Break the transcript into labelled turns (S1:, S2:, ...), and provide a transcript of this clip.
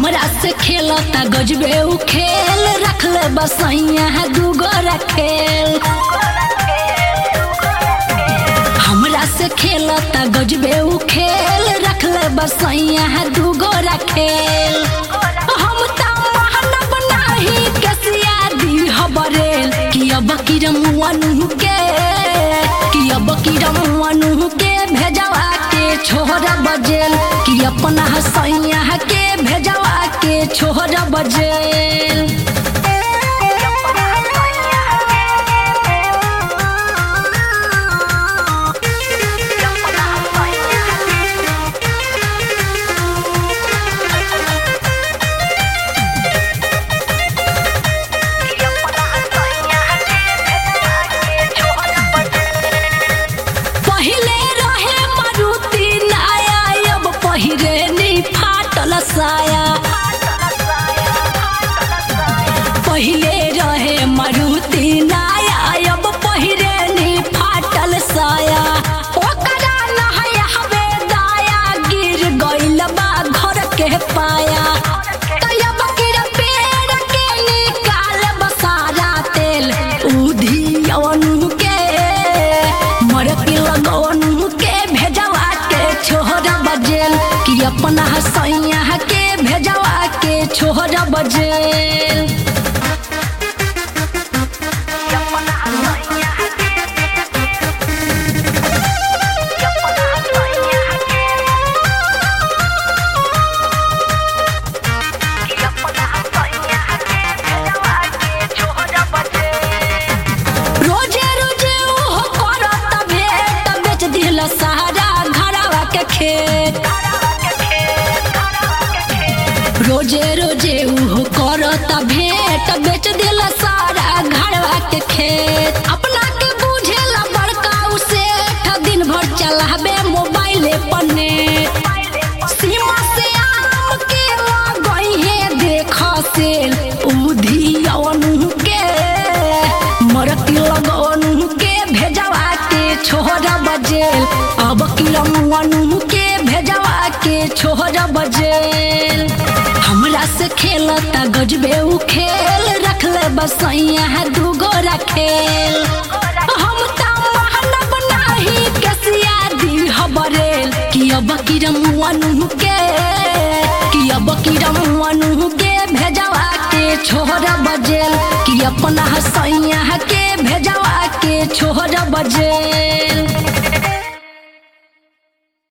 S1: हमरा से खेलता गजबे उ खेल रखले बसैया है दूगो रखेल हमरा से खेलता गजबे उ खेल रखले बसैया है दूगो रखेल हम त महानब नाही कसिया दी हबरेल कि अब किरमुअनु के कि अब किरमुअनु के भेजवा के छोहरा बजेल कि अपना हसैया के भेजवा के छोहरा बजेल पहिले रहे मारुति नाया अब पहिरे नी फाटल साया पहिले रहे मारुति नाया अब पहिरे नी फाटल साया ओकरा नहाय हवे दाया गिर गइल बा घर के पाया तयब गिर पेड़ के निकाल बसारा तेल उधियनु के मरती लगनु के भेजवा के छोहरा बजेल कि अपना हसैया के भेजवा के छोहरा बजेल रोजे रोजे ओहो करत भेट बेच दिल सारा घरवा के खेत रोजे रोजे उहो करत भेट बेच दिल सारा घरवा के खेत अपना के बुझेला बड़का उसे दिन भर चलाबे मोबाइले पर नेट सीमा से आम के गई है देख सेल उधियनु के मरती लगनु के भेजवा के छोहरा बजेल अब किरमुअनु के भेजवा के छोहरा बजेल हमरा से खेलता गजबे उ खेल रखले बसैया है दूगो रखेल हम त महानब नाही कसिया दी हबरेल कि अब किरमुअनु के कि अब किरमुअनु के भेजवा के छोहरा बजेल कि अपना हसैया के भेजवा के छोहरा बजेल